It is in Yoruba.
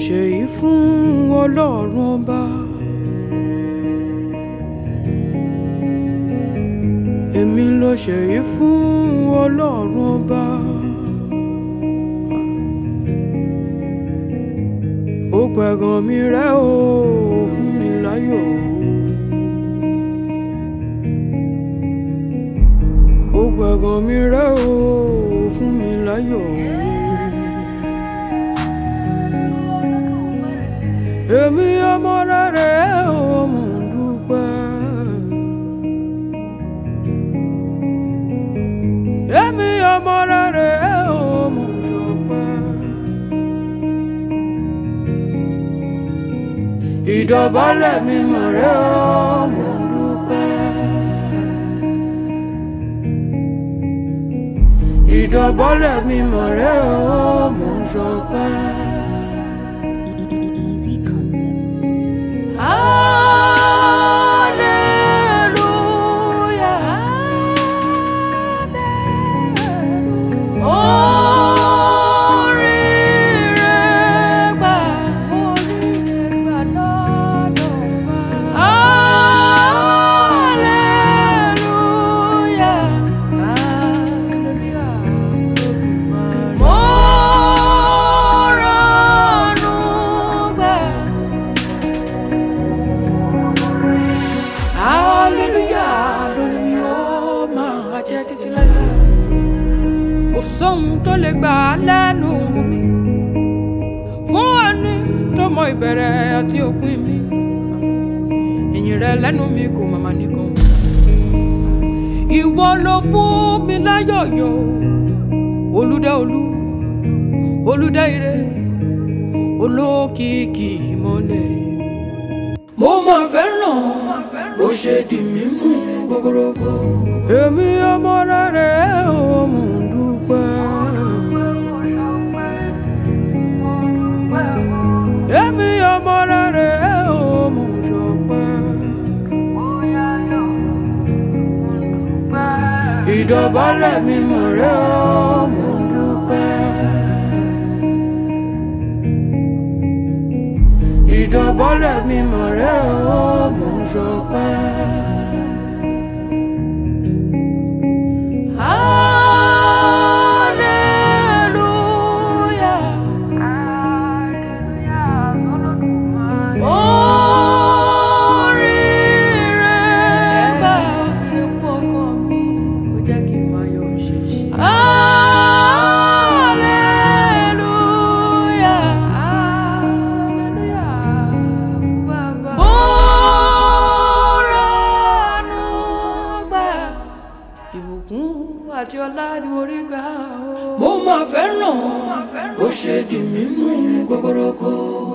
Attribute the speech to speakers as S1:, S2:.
S1: ṣèyí fún ọlọ́run ọba. èmi ló ṣèyí fún ọlọ́run ọba. ó pẹ̀gàn mi rẹ́ o fún mi láyọ̀. ó pẹ̀gàn mi rẹ́ o fún mi láyọ̀. èmi ọmọ rere o mò ń dúpẹ́. èmi ọmọ rere o mò ń ṣọpẹ́. ìdọ̀bálẹ̀ mi mọ̀ rẹ́ o mò ń dúpẹ́. ìdọ̀bálẹ̀ mi mọ̀ rẹ́ o mò ń ṣọpẹ́.
S2: Easy concepts.
S1: Hallelujah, lórí mi ó máa jẹ́ títí láéláé. Kò sóhun tó lè gbà á lẹ́nu mi. Fún ẹni tó mọ ìbẹ̀rẹ̀ àti òpin mi. Ìyìn rẹ lẹ́nu mi kò màmá nìkan. Ìwọ ló fún mi láyọ̀yọ̀. Olúdá olú, olúdá ire, olókìkí ìmọ̀lẹ̀ mo máa fẹ́ràn bó ṣe di mí mú gogorogo. èmi ọmọ rere ò mò ń dúpẹ́. èmi ọmọ rere ò mò ń ṣọpẹ́. ìdọ̀bálẹ̀ mi mọ̀ rẹ́ ò mò ń dúpẹ́. ìdọ̀bọ́lẹ̀ mi mọ̀ rẹ́ o mò ń ṣọpẹ́. Hallelujah. Oríire bá fi kú ọkọ mi, ó jẹ́ kí n máa yọ òṣìṣẹ́. Hallelujah. Hallelujah fún bàbá. Mo ránú gbà. Ìbùkún àti ọlá ni mo rí gbà o. Mo máa fẹ́ràn bó ṣe di mímú gogorogo.